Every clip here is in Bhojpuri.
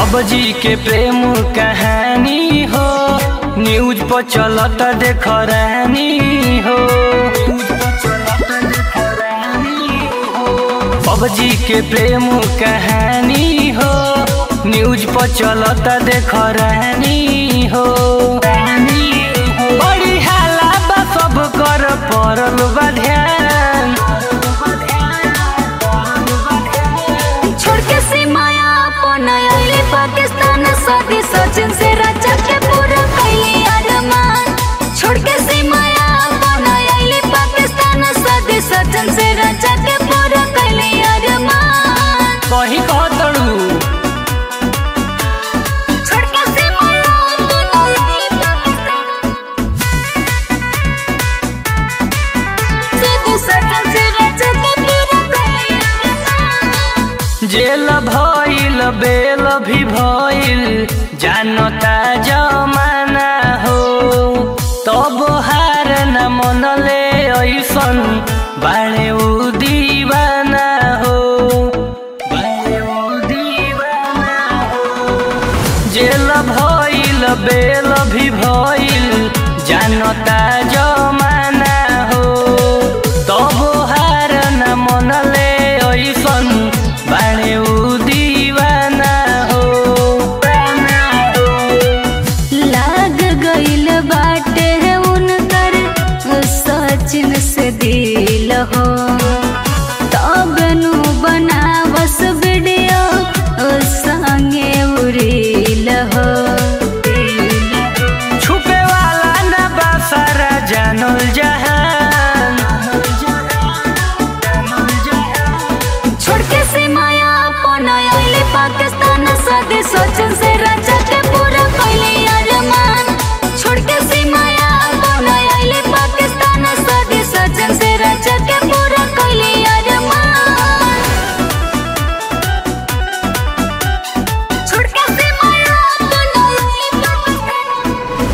बाबूजी के प्रेम कहानी हो न्यूज पर चलत देख रानी हो बाबूजी के प्रेम कहानी हो न्यूज पर चलत देख रानी हो बड़ी हाला बा सब कर पड़ल बा ध्यान छोड़ के सीमाया अपन आइले पाकिस्तान सदी सचिन से राजा के पूरा कैली अरमान छोड़ के सीमाया अपन आइले पाकिस्तान सदी सचिन से राजा के पूरा कैली अरमान कहीं कह तड़ू छोड़ के सीमाया अपन आइले पाकिस्तान सदी सचिन से राजा के पूरा कैली अरमान जेल भइल बेल भी भइल जानता जमाना हो तब हार न मनले ऐसन बाणे उ दीवाना हो बाणे उ दीवाना हो जेल भइल बेल भी भइल जानता जमाना हो तब हार न मनले ऐसन बाणे उ दीवाना हो लाग गइल बाटे उनकर सचिन से दिल हो तब नु बनावस वीडियो संगे उड़िल हो छुपे वाला न बा सारा जानल जहान छोड़ के सीमाया अपन आइले पाकिस्तान सदी सचिन से राजा के पूरा कैले अरमान छोड़ के सीमाया अपन आइले पाकिस्तान सदी सचिन से राजा के पूरा कैले अरमान छोड़ के सीमाया अपन आइले पाकिस्तान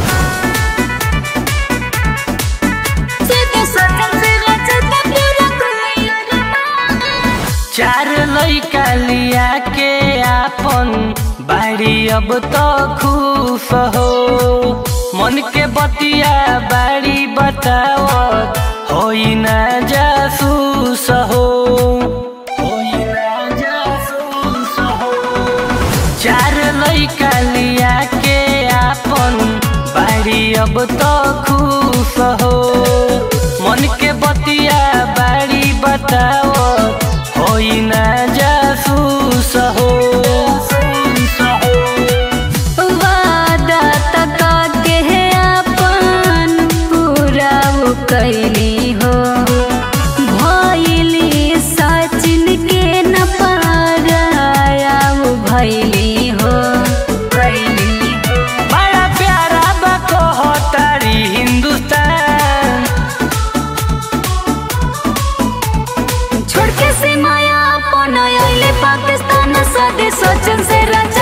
सदी सचिन से राजा के पूरा कैले अरमान चार लैका लिया के आपन बाड़ी अब तो खुश हो मन के बतिया बाड़ी बतावत होई ना जासूस हो होई ना जासूस हो चार लैका लिया के आपन बाड़ी अब तो खुश हो मन के बतिया बाड़ी बताओ होई ना जासूस हो वादा तका के अपन पूरा वो कैली हो भैली सचिन के न पाराया वो भैली हो भैली हो बड़ा प्यारा बा कहतारी हिंदुस्तान छोड़ के सीमाया अपन आइले पाकिस्तान सदी सचिन से राजा